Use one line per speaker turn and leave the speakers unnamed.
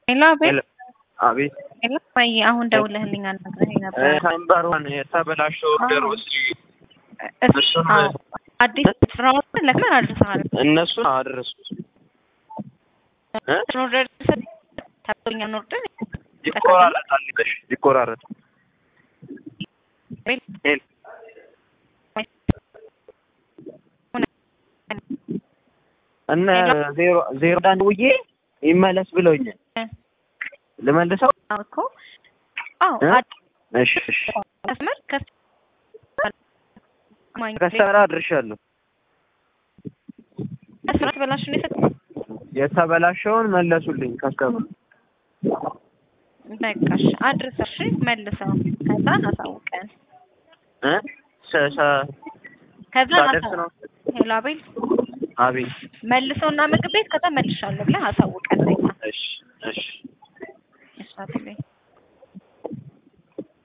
ሄሎ አቤት
አቤት
ሄሎ ወይ አሁን ደውለህልኝ አናግረኸኝ ነበር።
ሳምባሯን የተበላሸው ኦርደር ውስጥ
እሱ
እሱን
አዎ አዲስ ስራውን ለምን አድርሰሃል?
እነሱን አደረሱት እ
ኦርደር ታቶኛ ኦርደር
ይቆራረጣል ይበሽ ይቆራረጥ ሄል እነ ዜሮ ዜሮ አንድ ውዬ ይመለስ ብለውኛል። ልመልሰው?
አዎ እኮ አዎ
እ?
አዲስ
እሺ እሺ
መስመር ከስ ማኝ
ከሰራ አድርሻለሁ።
ስራ ተበላሽ ነው የሰጠ
የተበላሸውን መለሱልኝ ከስተመር
በቃሽ አድርሰሽ መልሰው ከዛ አሳውቀን
እ ሰ- ሰ-
ከዛ
ሳደርስ ነው።
ሄሎ አቤል
አቤት
መልሰውና ምግብ ቤት ከዛ መልሻለሁ ብለህ አሳውቀን።
እሺ እሺ